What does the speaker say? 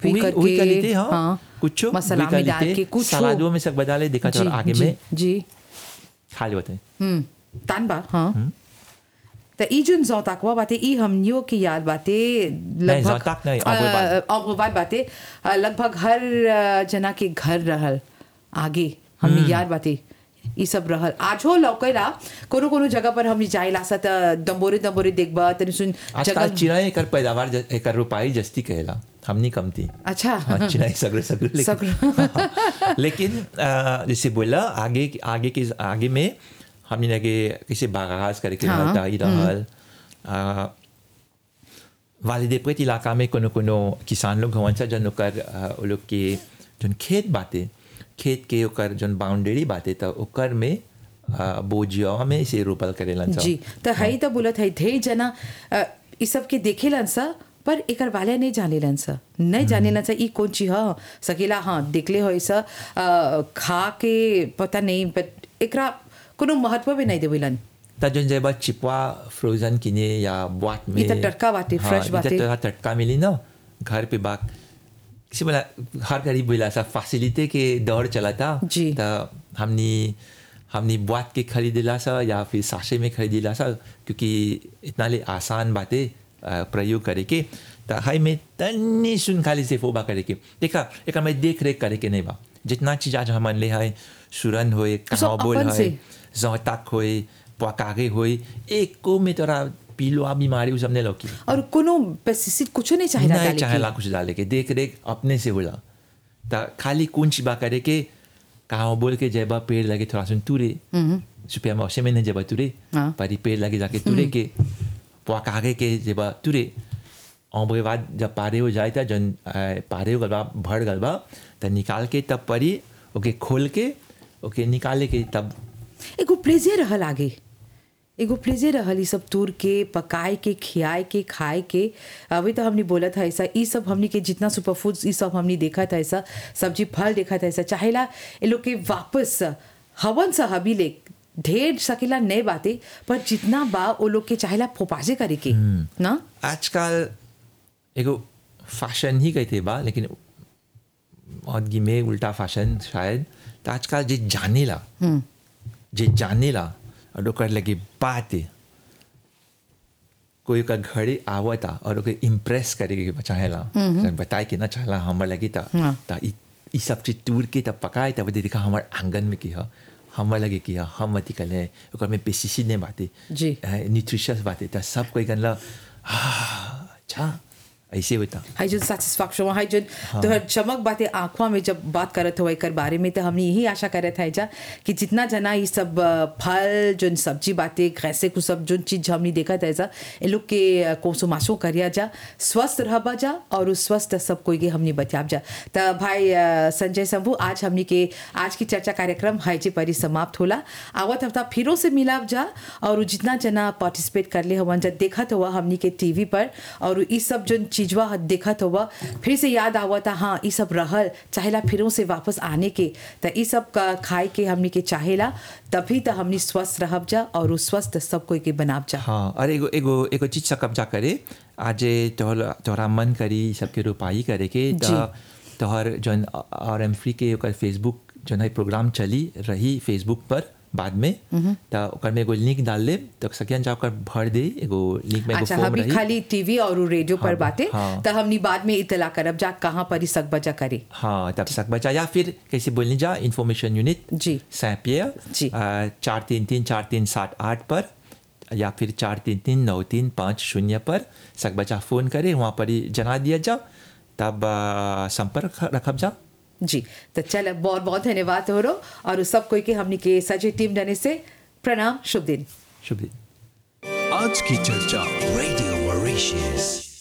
भी वही करके वही क्वालिटी हाँ, हाँ कुछ मसाला में डाल के कुछ सलादों में सब डाले देखा जी, चलो आगे जी, में जी खा लेते हैं हम्म तान बा हाँ त ई जुन जौताकवा बाटे ई हमनियो की याद बाटे लगभग जौताक नहीं, अगुवाद। अगुवाद बाटे अ, लगभग हर अ, जना के घर रहल आगे हमनी याद बाटे ई सब रहल आजो लौकेला कोनो कोनो जगह पर हमनी जाइला सा त दंबोरे दंबोरे देखबा तनी सुन आजकल चिड़ै एकर पैदावार ज- एकर रुपाई जस्ती कहेला हमनी कम थी अच्छा हाँ, चिड़ै सगरे सगरे लेकिन सगरे। लेकिन अ, जैसे बोला आगे आगे के आगे में हमने लगे किसी बागास करके हाँ, रहता ही रहल अ, वालिदे प्रेत इलाका में कोनो कोनो किसान लोग हवन सा जन ओकर अ, वो लोग के जन खेत बाटे खेत के ओकर जन बाउंड्री बाटे त ओकर में अ, बोजिया में से रोपल करेलन सा जी त हई त बोलत है ढेर जना अ, ई सब के देखेलन सा पर एकर वाले नहीं जानेलन सा नहीं जानेलन सा ई कौन चीज ह सकेला हाँ देखले हो सा अ, खा के पता नहीं पर एकरा कोनो महत्व भी नहीं देवेलन त जन जेबा चिपवा फ्रोजन किने या बॉट में ये त टटका बाटे, fresh इ त बाटे। तोरा टटका मिली ना घर पे बाक किसी बोला हर गरीब बोला सा फैसिलिटी के दौर चला था जी। त हमनी हमनी बॉट के खरीदेला सा या फिर साशे में खरीदेला सा क्योंकि इतना ले आसान बातें अ, प्रयोग करे के त हाई में तन्नी सुन खाली से फोबा करे के देखा एक में देख रेख करे के नहीं बा जितना चीज आज हमन ले है सुरन होए कहाँ बोल अपन है से। जौताक होए पकागे होए एको में तोरा पीलुआ बीमारी उ सब नहीं लौकी और कोनो पेस्टिसाइड कुछ नहीं चाहिए नहीं डाले के। चाहेला कुछ डाले के देख रेख अपने से होला त खाली कौन चिबा करे के कहाँ बोल के जेबा पेड़ लगे थोड़ा सुन तुरे सुपिया मौसम में नहीं जेबा तुरे हाँ। परी पेड़ लगे जाके तुरे के पकागे के जेबा तुरे और बाद जब पारे हो जाए था जन अ, पारे हो गलबा भर गलबा त निकाल के तब परी ओके खोल के ओके निकाले के तब एगो प्लेजे रहल आगे एगो प्लेजे रहल ई सब तूर के पकाए के खियाए के खाए के अभी तो हमने बोला था ऐसा ई सब हमने के जितना सुपर फूड्स ई सब हमने देखा था ऐसा सब्जी फल देखा था ऐसा चाहेला ये लोग के वापस हवन सा हबी ले ढेर सकेला नए बातें पर जितना बा वो लोग के चाहेला फोपाजे करे के ना आजकल एगो फैशन ही कहते बा लेकिन औदगी में उल्टा फैशन शायद तो आजकल जे जानेला जे जानेला और ओकर लगे बात कोई का घरे आवता और ओके इम्प्रेस करे के चाहेला बताए के ना चाहेला हमर लगी ता हाँ। ता ई ई सब चीज टूर के तब पकाए तब देखा हमर आंगन में की ह हमर लगे की ह हम अति कले ओकर में पेस्टिसाइड नहीं बाते जी। न्यूट्रिशियस बाते ता सब कोई गनला अच्छा ऐसे होता हाई जो सेटिस्फैक्शन हाई जो तो हर चमक बातें आंखों में जब बात करत हो एकर बारे में तो हमने यही आशा करत है जा कि जितना जना ये सब अ, फल जो सब्जी बातें कैसे कुछ सब जो चीज हमने देखा था ऐसा इन लोग के अ, कोसोमासो करिया जा स्वस्थ रहबा जा और उस स्वस्थ सब कोई के हमने बचाब जा तो भाई अ, संजय शंभू आज हमने के आज की चर्चा कार्यक्रम है जे परी समाप्त होला आवत हफ्ता फिरों से मिलाब जा और जितना जना पार्टिसिपेट कर ले हवन जा देखत हुआ हमनी के टीवी पर और ई सब जो चीजवा देखत हुआ फिर से याद आवता हाँ ई सब रहल चाहेला फिरों से वापस आने के त ई सब का खाए के हमनी के चाहेला तभी तो हमनी स्वस्थ रहब जा और उ स्वस्थ सब कोई के बनाब जा हाँ और एगो एगो एगो चीज से कब्जा करे आज तोहर तोहरा मन करी सबके रुपाई करे के जी। त तोहर जौन आर एम फ्री के ओकर फेसबुक जौन है प्रोग्राम चली रही फेसबुक पर बाद में त ओकर में एगो लिंक डाल ले तो सकियन जा ओकर भर दे एगो लिंक में एगो अच्छा फॉर्म अभी रही खाली टीवी और उ रेडियो पर हाँ, बातें हाँ। तो हमनी बाद में इतला करब जा कहाँ पर ई सक बजा करे हाँ तब तक बचा या फिर कैसे बोलने जा इंफॉर्मेशन यूनिट जी। सैं पियर जी। चार तीन तीन चार तीन सात आठ पर या फिर चार तीन तीन नौ तीन पाँच शून्य पर सक बचा फ़ोन करे वहाँ पर ही जना दिया जा तब आ, संपर्क रखब जा जी तो चल बहुत बहुत धन्यवाद हो रो और उस सब कोई के हमनी के सजे टीम डने से प्रणाम शुभ दिन शुभ दिन आज की चर्चा रेडियो मॉरिशस